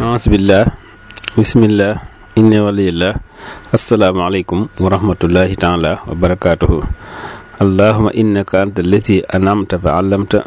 aasbillah bismillah inni waliyillah asalaamaaleykum wa rahmatullahi taala wa barakaatuhu allahuma innaka anta allati anamta fa allamta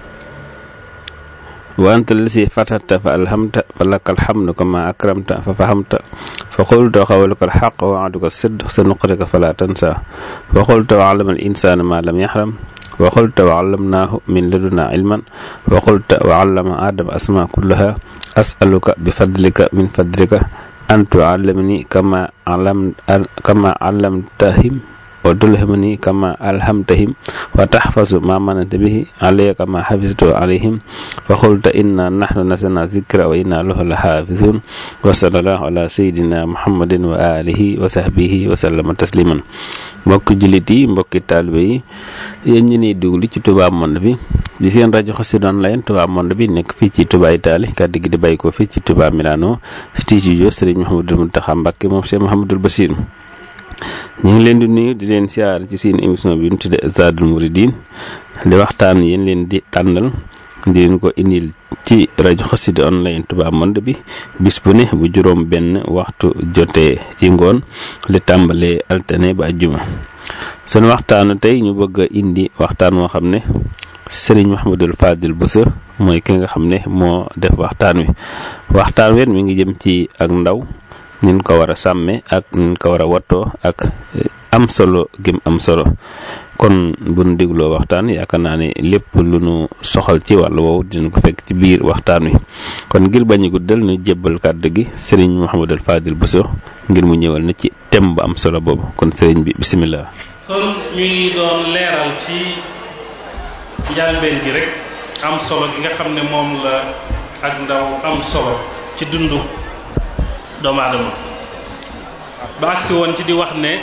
wa anta allati fatata fa alhamta fa laka alhamdu kama akramta fa fahamta fa qulta qawluka alxaq wa waaduka sidq sa nuqrika fala tansa wa qulta wa allama al insana ma lam yaxram wa qulta wa allamnaahu min laduna ilman wa qulta wa allama adama asma kullaha asaluka bi fadlika min fadlika an tuallimani kama alam kama allamtahim wa tulhimani kama alhamtahim wa tahfazu ma mananta bihi alayya kama hafiztu alayhim wa qulta inna nahnu nasalna zikra wa inna lahu lahafizun wa sallallahu ala sayidina muhammadin wa alihi wa sahbihi wa sallama tasliman mbokki jullit yi mbokki taalibe yi yéen ñi niy duglu ci Touba Monde bi di seen rajo Xassida Online Touba Monde bi nekk fii ci Touba Italie kàddu gi di bàyyi ko fii ci Touba Milano studio Serigne Mouhamadou Mountakha Mbacké moom Cheikh Mouhamadoul Bachir ñu ngi leen di nuyu di leen siyaar ci seen émission bi ñu tudde Zadul Mouridine li waxtaan yéen leen di tànnal di leen ko indil ci rajo Xassida Online Touba Monde bi bis bu ne bu juróom benn waxtu jotee ci ngoon li tàmbalee altine ba ajjuma sunu waxtaanu tey ñu bëgg a indi waxtaan woo xam ne Serigne Mouhamadul Fadil Bousso mooy ki nga xam ne moo def waxtaan wi waxtaan wi mi ngi jëm ci ak ndaw nin ko war a sàmme ak nin ko war a wattoo ak am solo gim am solo kon bu nu dégloo waxtaan yaakaar naa ne lépp lu nu soxal ci wàllu woowu dina ko fekk ci biir waxtaan wi kon ngir bañ a guddal nu jébbal kàddu gi sëriñ Mouhamadul Fadil Bousso ngir mu ñëwal na ci thème bu am solo boobu kon sëriñ bi bisimilah. kon ñu ngi doon leeral ci njàlbeen gi rek am solo gi nga xam ne moom la ak ndaw am solo ci dundu doomu aadama ba agsi woon ci di wax ne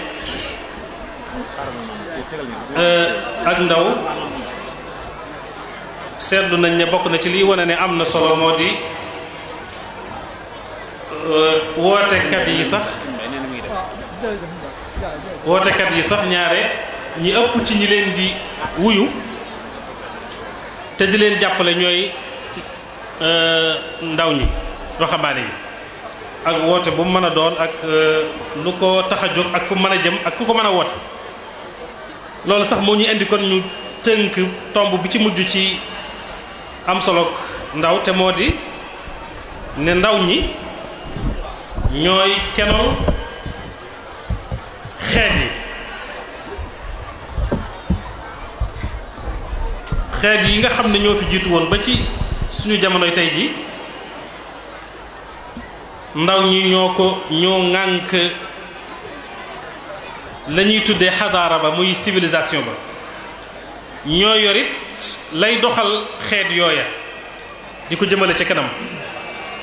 ak ndaw seetlu nañ ne bokk na ci liy wane ne am na solo moo di wootekat yi sax wootekat yi sax ñaare ñi ëpp ci ñi leen di wuyu te di leen jàppale ñooy ndaw ñi waxambaane yi ak woote bu mu mën a doon ak lu ko tax a jóg ak fu mën a jëm ak ku ko mën a woote loolu sax moo ñu indi kon ñu tënk tomb bi ci mujj ci am solo ndaw te moo di ne ndaw ñi ñooy kenoon xeet yi xeet yi nga xam ne ñoo fi jiitu woon ba ci suñu jamonoy tey ji ndaw ñi ñoo ko ñoo ŋànk la ñuy tuddee xadaara ba muy civilisation ba ñoo yorit lay doxal xeet yooya di ko jëmale ca kanam